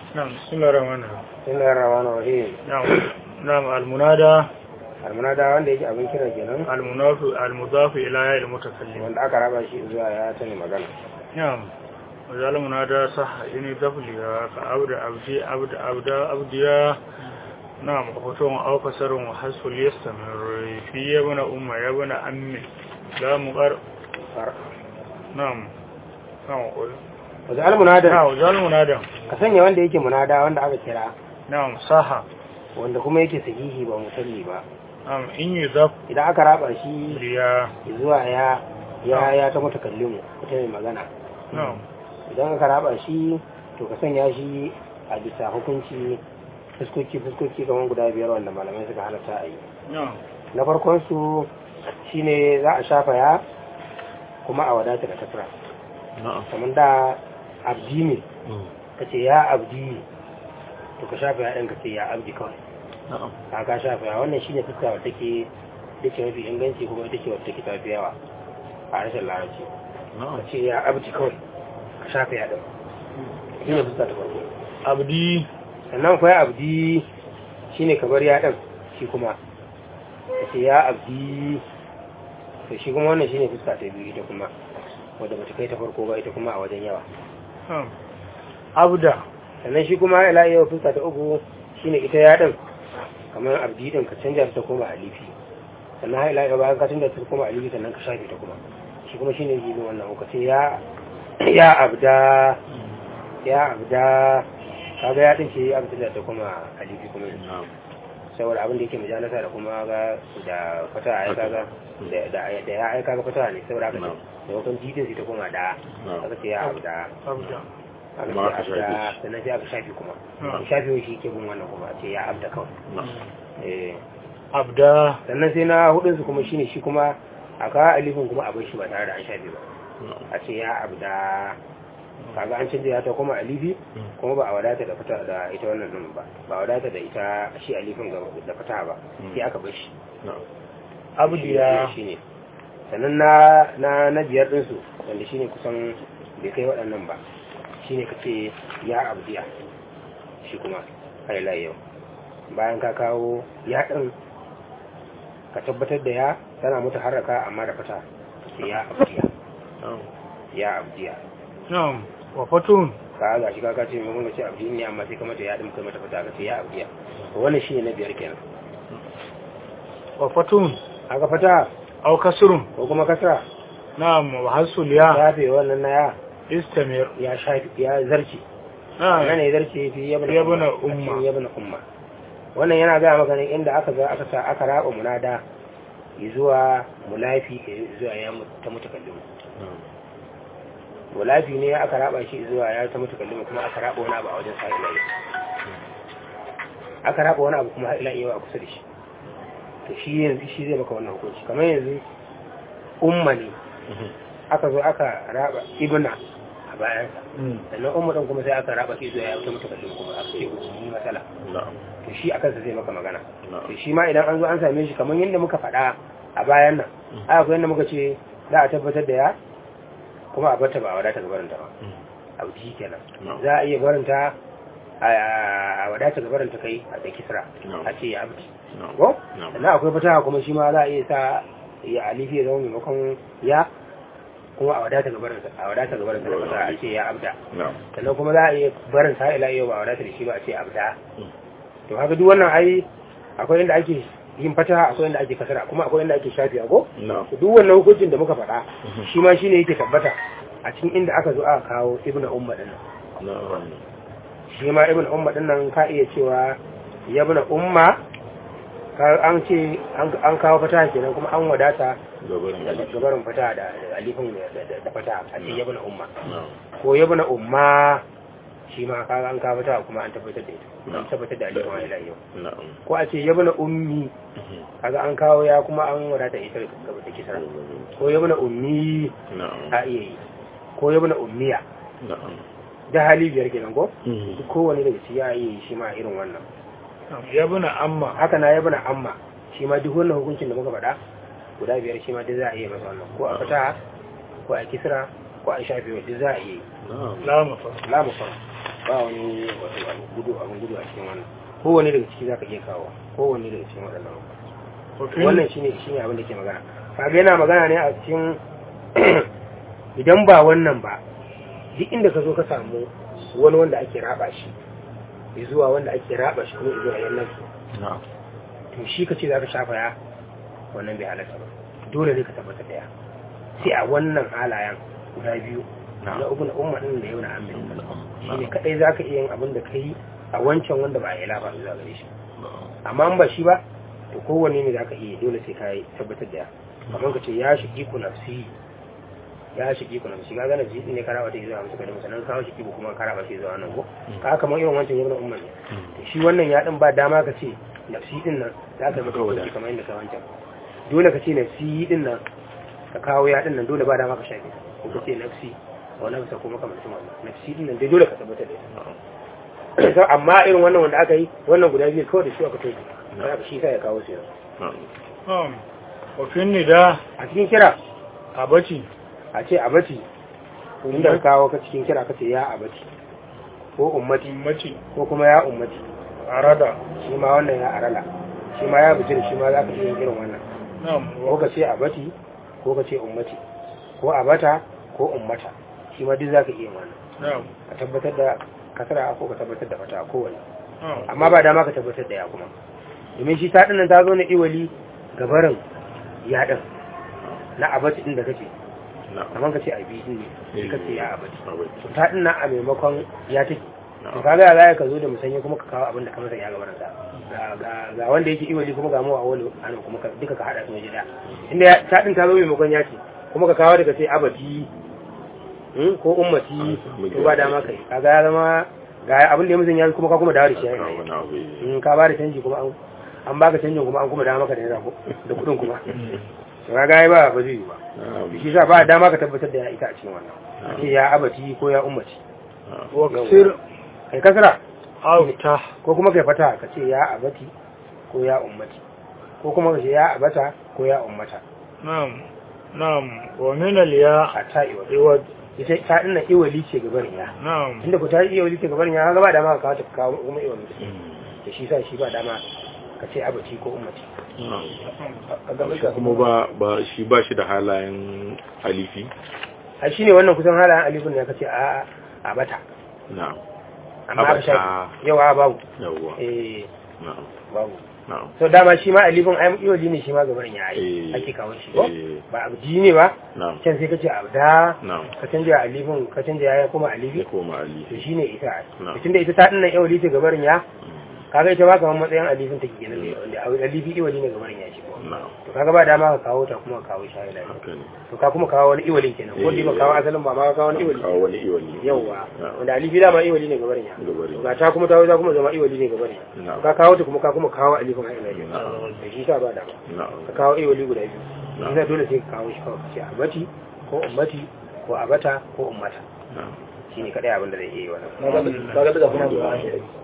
نعم بسم الله الرحمن الرحيم بسم الله الرحمن الرحيم نعم نعم المنادى almunada wanda yake abin kira kenan المضاف المضاف إلى ياء المتكلم wanda aka raba shi zuwa ya ta ne magana نعم وجعل المنادى صح إني دفلها كعبد عبدي عبد عبد عبديا نعم وفتون أو كسر وحذف ليستمر في يبن أم يبن أمي لا مقر نعم نعم wajen almunada نعم وجعل المنادى ka sanya wanda yake munada wanda aka kira نعم صح wanda kuma yake sahihi ba musalli ba نعم إن يضاف idan aka raba shi ليا zuwa ya ya ya ta mutakallimu ita mai magana نعم idan aka raba shi to ka sanya shi a bisa hukunci fuskoki fuskoki kamar guda biyar wanda malamai suka halatta a yi نعم na farkon su shine za a shafa ya kuma a wadata da kasra na'am kamar da abdi ne ka ce ya abdi to ka shafa ya ɗan ka ce ya abdi kawai na'am ka ka shafa ya wannan shine fuska wadda take da ce mafi inganci kuma ita ce wadda take tafi yawa a harshen larabci ka na'am ce ya abdi kawai ka shafa ya ɗan shi ne fuska ta farko abdi sannan kuwa abdi shine ka bar ya ɗan shi kuma ka ce ya abdi to shi kuma wannan shine fuska ta biyu ita kuma wadda ba ta kai ta farko ba ita kuma a wajen yawa نعم abda sannan shi kuma ila yau fuska ta uku shine ita ya ɗin kamar abdi ɗin ka canja ta koma alifi sannan har ila yau bayan ka canja ta koma alifi sannan ka shafe ta kuma shi kuma shine jibin wannan uku sai ya ya abda ya abda kaga ya ɗin ce ya abda ta koma alifi kuma na'am saboda abin da yake mujalasa da kuma ga da fata a aika ga da da da ya aika ga fata ne saboda haka Na'am. da wakon titin sai ta koma da Na'am. aka ce ya abu da abda aka Kuma aka ce shafe abda shi. sannan sai aka shafi kuma Na'am. shafi shi ke bin wannan kuma a ce ya abda kawai na'am eh abda sannan sai na hudun su kuma shine shi kuma a kawo alifin kuma a bar shi ba tare da an shafe ba na'am a ce ya abda kaga an canja ya ta koma alifi kuma ba a wadata da fata da ita wannan din ba ba a wadata da ita shi alifin ga- da fata ba sai aka bar shi na'am abdiya shi ne sannan na na na biyar ɗinsu wanda shine kusan bai kai waɗannan ba shine ka ce ya abdiya shi kuma haila yau bayan ka kawo ya ɗin ka tabbatar da ya tana mutu haraka amma da fata ka ce ya abdiya na'am ya abdiya na'am wa fatun ka ga shi ka ce mai ka ce abdi ne amma sai ka mata ya ɗin kai mata fata ka ce ya abdiya to wannan shine na biyar kenan wa fatun haka fata aw kasrun ko kuma kasra na'am wa hasul ya shafe wannan na ya istamir ya shafi ya zarce wannan na'am ne zarce fi yabna Yabna a umma. cikin yabna umma wannan yana ga maka ne inda aka ga aka sa aka raba munada zuwa mulafi zuwa ya mu- ta mutakallim na'am mulafi ne aka raba shi zuwa ya ta mutakallim kuma aka raba wani abu a wajen sa'ila yau aka raba wani abu kuma har ila yau a kusa da shi to shi yanzu shi zai maka wannan hukunci kamar yanzu umma ne aka zo aka raba ibna a bayansa sannan umma din kuma sai aka raba shi zuwa ya ta mutakallim kuma aka ce ni matsala na'am to shi akan sa zai maka magana na'am to shi ma idan an zo an same shi kamar yadda muka faɗa a bayan nan aka akwai yadda muka ce za a tabbatar da ya kuma a barta ba a wadata gabaranta ba a wuce kenan na'am za a iya barinta a wadata gabaranta kai a da kisra na'am a ce ya abdi na'am ko na'am sannan akwai fataha kuma shi ma za a iya sa ya alifi ya zama maimakon ya kuma a wadata gabaranta a wadata gabaranta da fataha a ce ya abda na'am sannan kuma za a iya barin sa ila yau ba a wadata da shi ba a ce abda Mm. to haka duk wannan ai akwai inda ake yin fataha akwai inda ake kasara kuma akwai inda ake shafi ko na'am to duk wannan hukuncin da muka faɗa Mhm. shi ma shine yake tabbata a cikin inda aka zo aka kawo ibnu umma din nan na'am shi ma ibnu umma din nan ka iya cewa ya ibnu umma ka an ce an an kawo fataha kenan kuma an wadata gabarin da alif gabarin fataha da da alifin da- da da fataha a ce ya ibnu umma na'am ko ya ibnu umma shi ma ka an kawo fataha kuma an tabbatar da ita an Na'am. tabbatar da alifin wa ila yau na'am ko a ce ya ibnu ummi kaga an kawo ya kuma an wadata ita gaba da kisra ko ya ibnu ummi na'am a iya yi ko ya ibnu ummiya na'am da hali biyar kenan ko duk kowane daga ci ya yi shi ma irin wannan ya buna amma haka na ya bana amma shi ma duk wannan hukuncin da muka faɗa guda biyar shi ma duk za a iya masa wannan ko a fata ko a kisra ko a shafi duk za a iya yi na'am la mafa la mu fara ba wani wato abu gudu abin gudu a cikin wannan kowanne daga ciki zaka iya kawo kowanne daga cikin waɗannan وفي wannan shine shine abin da ke magana kaga yana magana ne a cikin idan ba wannan ba duk inda ka zo ka samu wani wanda ake raba shi zuwa wanda ake raba shi kuma zuwa yan nasu na'am to shi ka ce za ka shafa ya wannan bai halatta ba dole ne ka tabbata daya sai a wannan halayen guda biyu na uku na umma din da yau na amin shi ne kadai za ka iya yin abin da ka yi a wancan wanda ba a yi lafa zuwa gare shi amma in ba shi ba to kowanne ne za ka iya dole sai ka yi tabbatar da kamar ka ce ya shigi ku nafsi ya shigi ku nafsi ka gana jidin ne karawa ta yi zuwa musu kadai sannan kawo shigi ku kuma karawa ta yi zuwa nan ko ka kamar irin wancan yau na umma ne to shi wannan ya din ba dama ka ce nafsi din nan za ka mata wajen kamar yadda ka wancan dole ka ce nafsi din nan ka kawo ya din nan dole ba dama ka shafe ko ka ce nafsi wa nafsa ko makamantin wannan nafsi din nan dai dole ka tabbatar da ita amma irin wannan wanda aka yi wannan guda biyu kawai da su aka tobe za ka shi sa ya kawo su yanzu نعم وفي النداء a cikin kira أبتي a ce abati inda ka kawo ka cikin kira ka ce ya abati ko ummati أمتي ko kuma ya ummati أراد shi ma wannan ya arala shi ma ya bijir shi ma za ka iya yin irin wannan نعم ko ka ce abati ko ka ce ummati ko abata ko ummata shi ma duk za ka iya yin wannan نعم ka tabbatar da kasara ko ka tabbatar da fata kowane نعم amma ba dama ka tabbatar da ya kuma domin shi ta dinnan ta zo na iwali gabarin ya din na abati din da kake na'am kamar ka ce abi din ne sai ka ce ya abati Abai. to ta dinnan a maimakon ya take to na'am kaga ya zai ka zo da musanye kuma ka kawo abin da ka masa ya gabarin sa ga ga- ga wanda yake iwali kuma ga mu a wani ana kuma ka duka ka hada su waje da inda ya- ta din ta zo maimakon ya ce kuma ka kawo daga sai abati hmm, ko ummati to ba dama kai kaga ya zama ga abin da ya musun ya kuma ka kuma dawo da shi ya na'am yi wani abu yi. in ka ba da canji kuma an an baka canjin kuma an kuma dama maka da naira ko da kudin kuma to kaga ai ba ba zai yi ba na'am shi sa ba dama ka tabbatar da ya ita a cikin wannan a ce ya abati ko ya ummati na'am واكسر kai kasra أو تح ko kuma kai fata ka ce ya abati ko ya ummati ko kuma ka ce ya abata ko ya ummata نعم نعم ومن الياء a ta iwa عوض ita ta dinnan iwali ce gabarin ya نعم inda ku ta yi iwali ce gabarin ya kaga ba dama ka kawo ta kawo kuma iwali Mm. da shi sa shi ba dama ka ce abati ko ummati na'am a gaban shi kuma ba ba shi ba shi da halayen alifi a shi ne wannan kusan halayen alifin ne ka ce a a bata na'am amma aka Abata. shafi yawa babu yawwa eh na'am babu na'am so dama shi ma alifin ai iwaji ne shi ma gabarin ya yi Eh. ake kawo shi ko Eh. ba abdi ne ba na'am can sai ka ce abda na'am ka canja alifin ka canja ya kuma alifi ya koma to alifi shine ita Na. tunda ita ta dinnan iwaji ce gabarin ya Mm. kaga ita ma kamar matsayin alifin take kenan ne wanda alifi iwaji ne gabarin ya shi ko na'am to kaga ba dama ka kawo ta kuma ka kawo shahida haka ne to ka kuma kawo wani iwalin kenan ko dai ba kawo asalin ba ma ka kawo wani iwali kawo wani iwali yauwa Na'am. wanda alifi dama iwali ne gabarin ya gabari ga ta kuma ta za kuma zama iwali ne gabarin ya na'am ka kawo ta kuma ka kuma kawo alifin a ilaji Na'am. da shi sa ba dama na'am ka kawo iwali guda biyu Na'am. shi dole sai ka kawo shi kawai ka ce abati ko ummati ko abata ko ummata na'am shine kadai abin da zai iya yi wannan kaga daga kuma